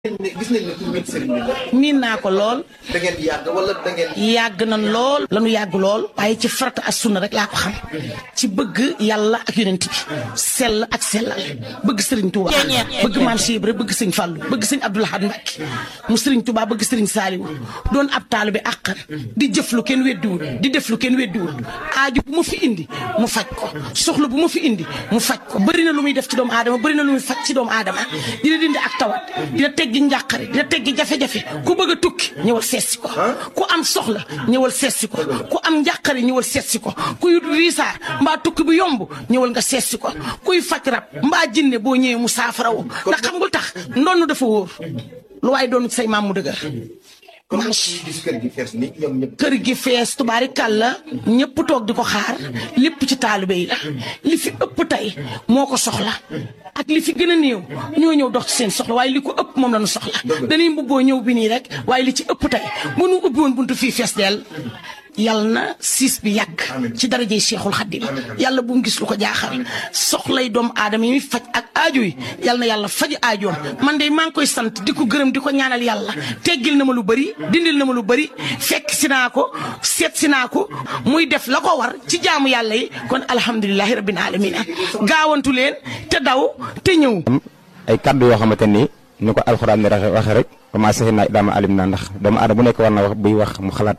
gis nañ ne tur bi sëriñ bi la. miin naa ko lool. da ngeen yàgg wala da ngeen. yàgg na lool. lanu yàgg lool. waaye ci farata ak sunna rek laa ko xam. ci bëgg yàlla ak yonent bi. sell ak sellal. bëgg sëriñ Touba. bëgg maam Cheikh Ibra bëgg sëñ Fallou bëgg sëñ Abdoul Ahad Mbacké mu sëriñ Touba bëgg sëriñ Saliou doon ab taalibe àqan di jëf lu kenn weddiwul di def lu kenn weddiwul aaju bu ma fi indi mu faj ko soxla bu ma fi indi mu faj ko bëri na lu muy def ci doomu aadama bëri na lu muy faj ci doomu aadama dina dindi ak tawat dina teggi njàqare dina teggi jafe-jafe ku bëgg a tukki ñëwal seetsi ko ku am soxla ñëwal seetsi ko ku am njàqare ñëwal seetsi ko kuy riisaa mbaa tukki bu yomb ñëwal nga seetsi ko kuy faj rab mbaa jinne boo ñëwee mu saafarawu ndax xam nga tax ndonn dafa wóor lu waaye doon say maam mu dëgër kon gis kër gi fees ni ñoom ñëpp. kër gi fees tubaari kàlla ñëpp toog di ko xaar lépp ci taalibe yi la li fi ëpp tey moo ko soxla ak li fi gën a néew ñoo ñëw dox ci seen soxla waaye li ko ëpp moom la ñu soxla dañuy mbubboo ñëw bi nii rek waaye li ci ëpp tey bu nu ubbi woon buntu fii fees dell yàlla na siis bi yàgg ci darajey Cheikhul Khadim yàlla bu mu gis lu ko jaaxal soxlay doomu aadama yi faj ak aajo yi yàlla na yàlla faj aajoom man de maa ngi koy sant di ko gërëm di ko ñaanal yàlla teggil na ma lu bëri dindil na ma lu bëri fekk si naa ko seet si naa ko muy def la ko war ci jaamu yàlla yi kon alhamdulilahi rabbil alamin gaawantu leen te daw te ñëw. ay kaddu yoo xamante ni ni ko alxuraan ni waxee rek commencé naa daama alim naa ndax doomu aadama bu nekk war na wax buy wax mu xalaat.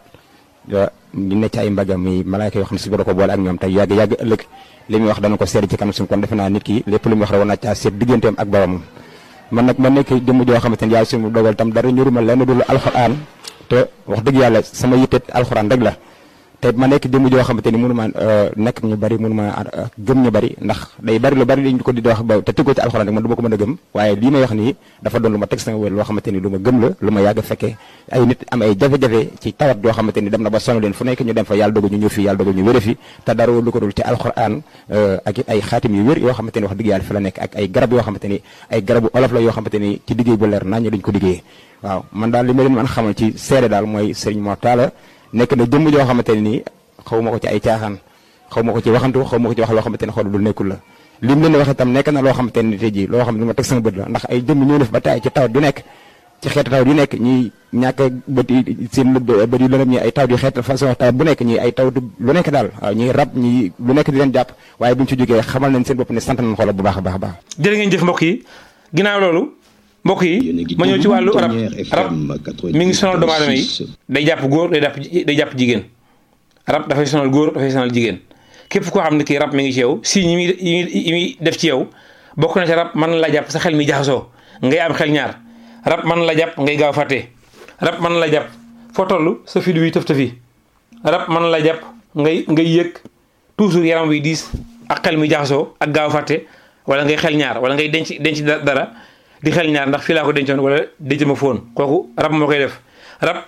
ñu ne ci ay mbagam mi malaayka yoo xam ne si boro ko boole ak ñoom tey yàgg yàgg ëllëg li muy wax dana ko seet ci kanam suñu kon defe naa nit ki lépp lu muy wax rek war naa caa seet digganteem ak boromam man nag ma nekk jëmm joo xamante ni yàlla suñu dogal tam dara ñuruma lenn dul alxuraan te wax dëgg yàlla sama yitte alxuraan rek la te ma nekk jëmm joo xamante ni mënu ma nekk ñu bari mënu ma gëm ñu bari ndax day bari lu bari dañ ko di wax ba te tëggoo ci alxuraan rek man du ma ko mën a gëm waaye lii may wax nii dafa doon lu ma teg sama wér loo xamante ni lu ma gëm la lu ma yàgg fekkee ay nit am ay jafe-jafe ci tawat yoo xamante ni dem na ba sonn leen fu nekk ñu dem fa yàlla dogal ñu ñëw fi yàlla dogal ñu wére fi te dara lu ko dul ci alxuraan ak ay xaatim yu wér yoo xamante ni wax dëgg yàlla fi la nekk ak ay garab yoo xamante ni ay garabu olof la yoo xamante ni ci liggéey bu leer nañ duñ ko liggéeyee waaw man daal li ma leen mën xamal ci seede daal mooy Serigne Mor Talla nekk na jëmm joo xamante ni xaw ma ko ci ay caaxaan xaw ma ko ci waxantu xaw ma ko ci wax loo xamante ne xool lu nekkul la lim leen wax itam nekk na loo xamante ne tey jii loo xam ne lu ma teg sama bët la ndax ay jëmm ñoo def ba taay ci tawat yu nekk ci xeetu tawat yu nekk ñi ñàkk bët yi seen bët yu lëndëm ñi ay tawat yu xeet façon tawat bu nekk ñi ay tawat lu nekk daal waaw ñi rab ñi lu nekk di leen jàpp waaye buñ ci jógee xamal nañ seen bopp ne sant nañ xoolal bu baax a baax a baax jërë ngeen jëf mbokk yi ginnaaw loolu mbokk yi ma ñëw ci wàllu rab rab mi ngi sonal doomu aadama yi day jàpp góor day jàpp day jàpp jigéen rab dafay sonal góor dafay sonal jigéen képp koo xam ne kii rab mi ngi ci yow si ñi muy yi muy def ci yow bokk na ci rab mën la jàpp sa xel mi jaxasoo ngay am xel ñaar rab mën la jàpp ngay gaaw fàtte rab mën la jàpp foo toll sa fi wi tëf tëfi rab mën la jàpp ngay ngay yëg toujours yaram wi diis ak xel mi jaxasoo ak gaaw fàtte wala ngay xel ñaar wala ngay denc denc dara di xel ñaar ndax fii laa ko dencoon wala denc ma foon kooku rab moo koy def rab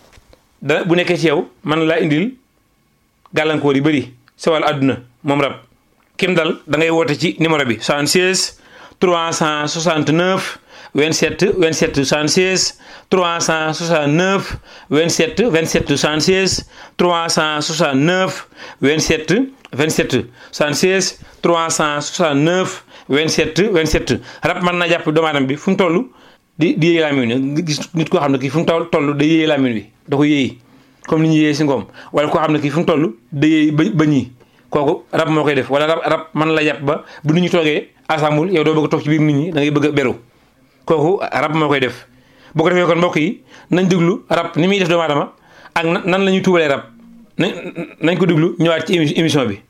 da bu nekkee ci yow mën laa indil gàllankoor yu bëri sa wàllu àdduna moom rab kim dal da ngay woote ci numéro bi 76 369 27 27 76 369 27 27 76 369 27 27 76 369 27 27 rab mën naa jàpp doomu aadama bi fu mu toll di di yéey laamin wi gis nit koo xam ne kii fu mu toll day yéey laamin wi da ko yéey comme ni ñu yéeyee si ngoom wala koo xam ne kii fu mu toll day yéey ba ba ñii kooku rab moo koy def wala rab rab mën la jàpp ba bu nit ñi toogee assemble yow doo bëgg a toog ci biir nit ñi da ngay bëgg a beru kooku rab moo koy def boo ko defee kon mbokk yi nañ déglu rab ni muy def doomu aadama ak nan la ñuy tuubalee rab nañ nañ ko déglu ñëwaat ci émission bi.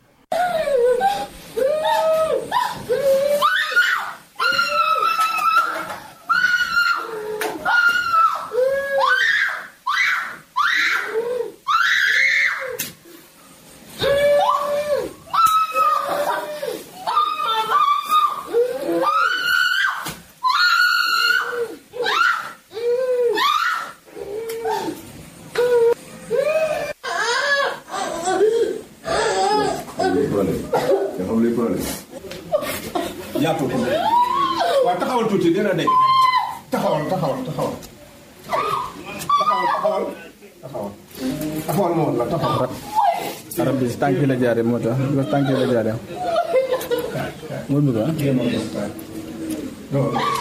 yaa tuuti waaw taxawal tuuti dina de taxawal taxawal taxawal taxawal taxawal taxawal taxawal moom la taxawal arab bi si tànk yi la jaaree moo tax bi tànk yi la jaaree moo bëgg ah non